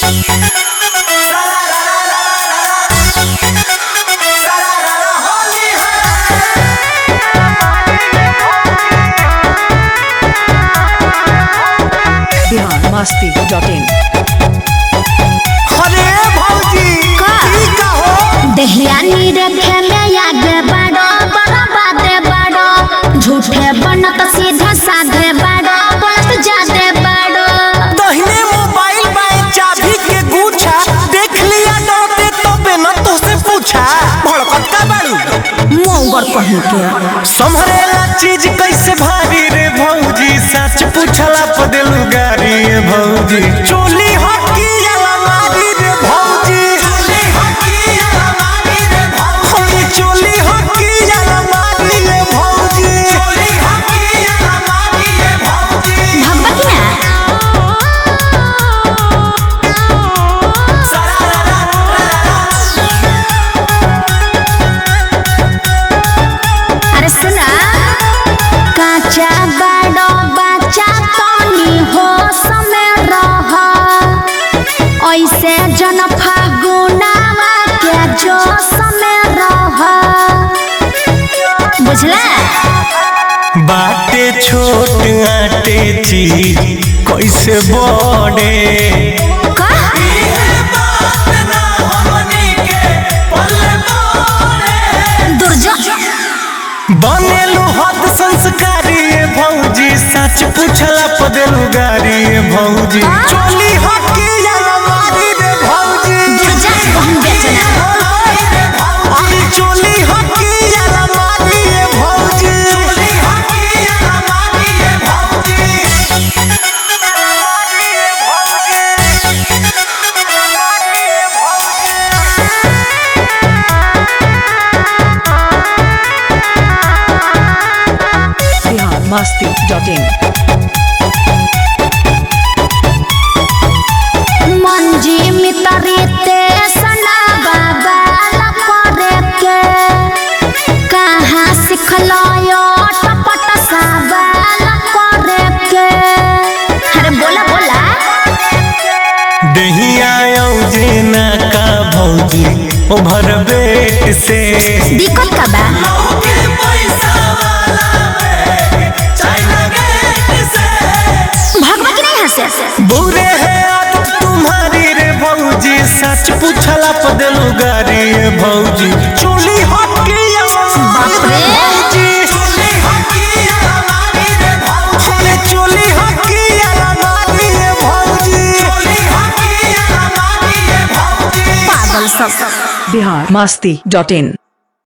Bihar Masti dot in अरे भौजी का? ई का हो दहियानी रखे में आगे बढ़ो बड़ा बाते बढ़ो झूठे बनत सीधा साधे बढ़ो बोलत जादे बढ़ो दहिने मोबाइल बाए चाबी के गुच्छा देख लिया डरते तो बिना तो से पूछा भड़कत का बाड़ू मोंगर कहीं के संभरेला चीज कैसे भारी रे भौजी सच पूछला पदेलू गारी रे भौजी चोली हकी अलमारी रे भौजी चोली हकी अलमारी रे भौजी चोली हकी अलमारी रे भौजी चोली हकी अलमारी रे भौजी भब्बा की ना अरे सुना काचा बड़ो बच्चा तनी हो समय रह ऐसे जन फागुनावा के जो समय रह बुझला बाटे छोट आटे चीज कैसे बड़े का दुर्जो बनेलू हद संस्कारी ये भौजी सच पूछला पदेलू गारी ये भौजी हाँ? चोली हकी अलमारी रे भौजी दुर्जा कहूँ बेचना अरे चोली हकी अलमारी रे भौजी चोली हकी अलमारी रे भौजी बिहार मस्ती डॉट इन मंजी मितरीते सना बाबा लपरे के कहाँ सिखलो यो टपट साबा लपरे के अरे बोला बोला दहिया औजे ना का भौजी ओभर बेट से दिक्कत का बा भगवा की नहीं हंसे बुरे है आदत तुम्हारी रे भौजी सच पूछला पदेलू गारी रे भौजी चोली हकी बाप रे। भौजी चोली हकी अलमारी रे भौजी अरे चोली हकी अलमारी रे भौजी चोली हकी अलमारी रे भौजी पागल सब बिहार मस्ती डॉट इन